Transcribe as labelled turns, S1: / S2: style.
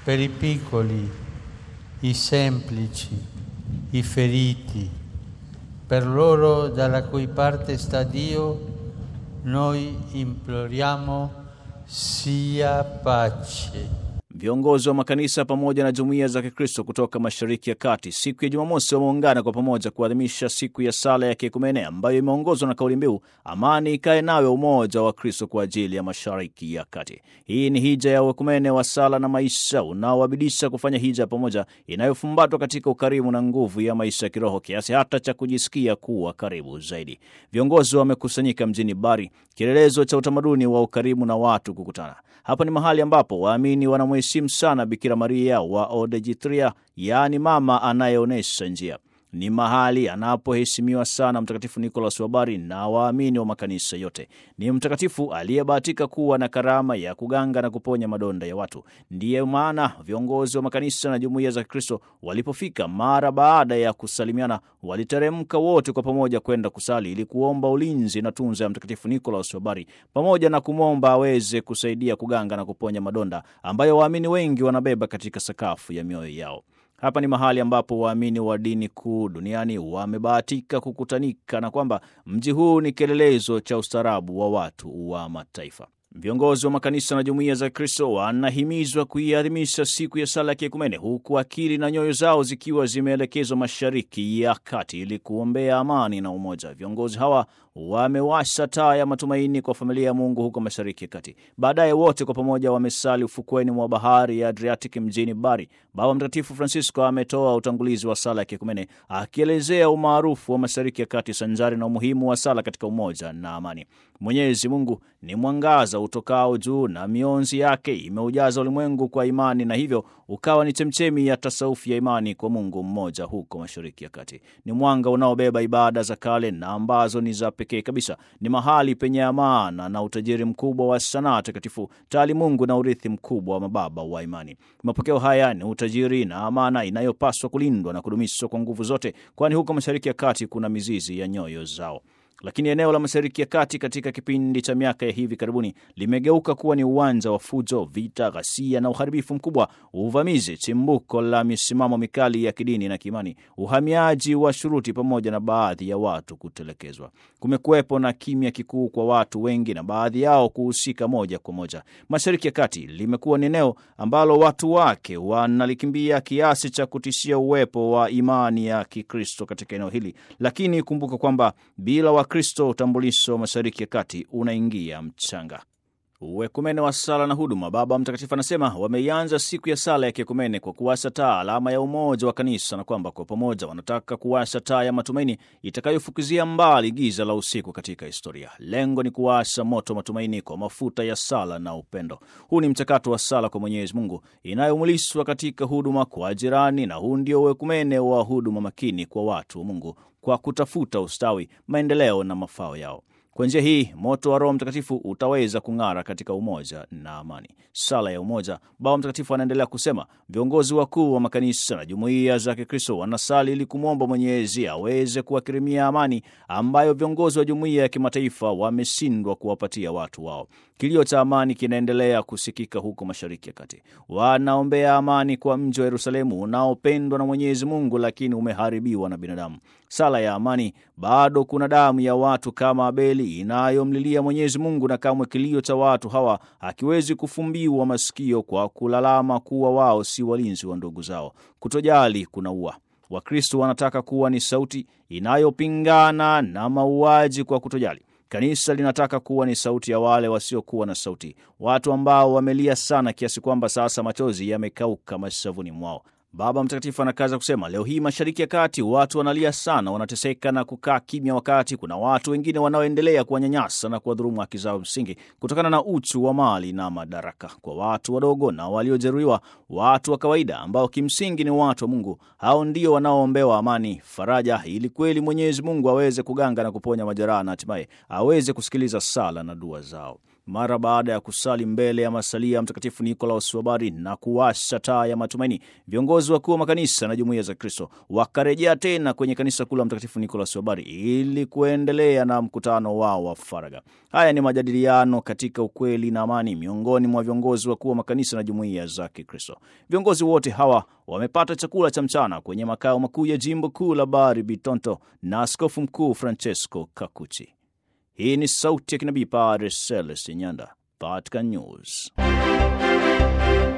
S1: per i piccoli, i semplici, i feriti, per loro dalla cui parte sta Dio, noi imploriamo sia pace.
S2: Viongozi wa makanisa pamoja na jumuiya za Kikristo kutoka Mashariki ya Kati siku ya Jumamosi wameungana kwa pamoja kuadhimisha siku ya sala ya kiekumene ambayo imeongozwa na kauli mbiu amani ikae nawe, umoja wa Kristo kwa ajili ya Mashariki ya Kati. Hii ni hija ya uekumene wa sala na maisha unaowabidisha kufanya hija pamoja, inayofumbatwa katika ukarimu na nguvu ya maisha ya kiroho kiasi hata cha kujisikia kuwa karibu zaidi. Viongozi wamekusanyika mjini Bari, kielelezo cha utamaduni wa ukarimu na watu kukutana. Hapa ni mahali ambapo waamini wanamheshimu sana Bikira Maria wa Odejitria, yaani mama anayeonyesha njia. Ni mahali anapoheshimiwa sana Mtakatifu Nikolas wa Bari na waamini wa makanisa yote. Ni mtakatifu aliyebahatika kuwa na karama ya kuganga na kuponya madonda ya watu. Ndiye maana viongozi wa makanisa na jumuiya za Kikristo walipofika, mara baada ya kusalimiana, waliteremka wote kwa pamoja kwenda kusali ili kuomba ulinzi na tunza ya Mtakatifu Nikolas wa Bari, pamoja na kumwomba aweze kusaidia kuganga na kuponya madonda ambayo waamini wengi wanabeba katika sakafu ya mioyo yao. Hapa ni mahali ambapo waamini wa dini kuu duniani wamebahatika kukutanika na kwamba mji huu ni kielelezo cha ustaarabu wa watu wa mataifa. Viongozi wa makanisa na jumuiya za Kristo wanahimizwa kuiadhimisha siku ya sala ya kiekumene, huku akili na nyoyo zao zikiwa zimeelekezwa Mashariki ya Kati ili kuombea amani na umoja. Viongozi hawa wamewasha taa ya matumaini kwa familia ya Mungu huko Mashariki ya Kati. Baadaye wote kwa pamoja wamesali ufukweni mwa bahari ya Adriatic mjini Bari. Baba Mtakatifu Francisco ametoa utangulizi wa sala ya kiekumene akielezea umaarufu wa Mashariki ya Kati sanjari na umuhimu wa sala katika umoja na amani. Mwenyezi Mungu ni mwangaza utokao juu na mionzi yake imeujaza ulimwengu kwa imani, na hivyo ukawa ni chemchemi ya tasaufi ya imani kwa Mungu mmoja huko Mashariki ya Kati. Ni mwanga unaobeba ibada za kale na ambazo ni za pekee kabisa. Ni mahali penye amana na utajiri mkubwa wa sanaa takatifu, taalimungu na urithi mkubwa wa mababa wa imani. Mapokeo haya ni utajiri na amana inayopaswa kulindwa na kudumishwa kwa nguvu zote, kwani huko Mashariki ya Kati kuna mizizi ya nyoyo zao. Lakini eneo la Mashariki ya Kati katika kipindi cha miaka ya hivi karibuni limegeuka kuwa ni uwanja wa fujo, vita, ghasia na uharibifu mkubwa, uvamizi, chimbuko la misimamo mikali ya kidini na kiimani, uhamiaji wa shuruti, pamoja na baadhi ya watu kutelekezwa. Kumekuwepo na kimya kikuu kwa watu wengi na baadhi yao kuhusika moja kwa moja. Mashariki ya Kati limekuwa ni eneo ambalo watu wake wanalikimbia kiasi cha kutishia uwepo wa imani ya Kikristo katika eneo hili, lakini kumbuka kwamba bila Wakristo utambulisho wa Mashariki ya Kati unaingia mchanga. Uekumene wa sala na huduma. Baba Mtakatifu anasema wameianza siku ya sala ya kiekumene kwa kuwasha taa, alama ya umoja wa kanisa, na kwamba kwa pamoja wanataka kuwasha taa ya matumaini itakayofukizia mbali giza la usiku katika historia. Lengo ni kuwasha moto matumaini kwa mafuta ya sala na upendo. Huu ni mchakato wa sala kwa Mwenyezi Mungu inayomulishwa katika huduma kwa jirani, na huu ndio uekumene wa huduma makini kwa watu wa Mungu kwa kutafuta ustawi, maendeleo na mafao yao. Kwa njia hii moto wa Roho Mtakatifu utaweza kung'ara katika umoja na amani. Sala ya umoja. Baba Mtakatifu anaendelea kusema, viongozi wakuu wa makanisa na jumuiya za Kikristo wanasali ili kumwomba Mwenyezi aweze kuwakirimia amani ambayo viongozi wa jumuiya ya kimataifa wameshindwa kuwapatia watu wao. Kilio cha amani kinaendelea kusikika huko Mashariki ya Kati. Wanaombea amani kwa mji wa Yerusalemu unaopendwa na Mwenyezi Mungu, lakini umeharibiwa na binadamu. Sala ya amani. Bado kuna damu ya watu kama Abeli inayomlilia Mwenyezi Mungu, na kamwe kilio cha watu hawa hakiwezi kufumbiwa masikio kwa kulalama kuwa wao si walinzi wa ndugu zao. Kutojali kunaua. Wakristo wanataka kuwa ni sauti inayopingana na mauaji kwa kutojali. Kanisa linataka kuwa ni sauti ya wale wasiokuwa na sauti, watu ambao wamelia sana kiasi kwamba sasa machozi yamekauka mashavuni mwao. Baba Mtakatifu anakaza kusema, leo hii Mashariki ya Kati watu wanalia sana, wanateseka na kukaa kimya, wakati kuna watu wengine wanaoendelea kuwanyanyasa na kuwadhulumu haki zao msingi kutokana na uchu wa mali na madaraka. Kwa watu wadogo na waliojeruhiwa, watu wa kawaida ambao kimsingi ni watu wa Mungu, hao ndio wanaoombewa amani, faraja, ili kweli Mwenyezi Mungu aweze kuganga na kuponya majeraha na hatimaye aweze kusikiliza sala na dua zao. Mara baada ya kusali mbele ya masalia ya Mtakatifu Nikolaus wa Bari na kuwasha taa ya matumaini, viongozi wakuu wa makanisa na jumuiya za Kristo wakarejea tena kwenye kanisa kuu la Mtakatifu Nikolaus wa Bari ili kuendelea na mkutano wao wa faragha. Haya ni majadiliano katika ukweli na amani miongoni mwa viongozi wakuu wa makanisa na jumuiya za Kikristo. Viongozi wote hawa wamepata chakula cha mchana kwenye makao makuu ya jimbo kuu la Bari Bitonto na askofu mkuu Francesco Kakuchi. Hii ni sauti ya kinabii Padre Celestin Nyanda, Vatican News.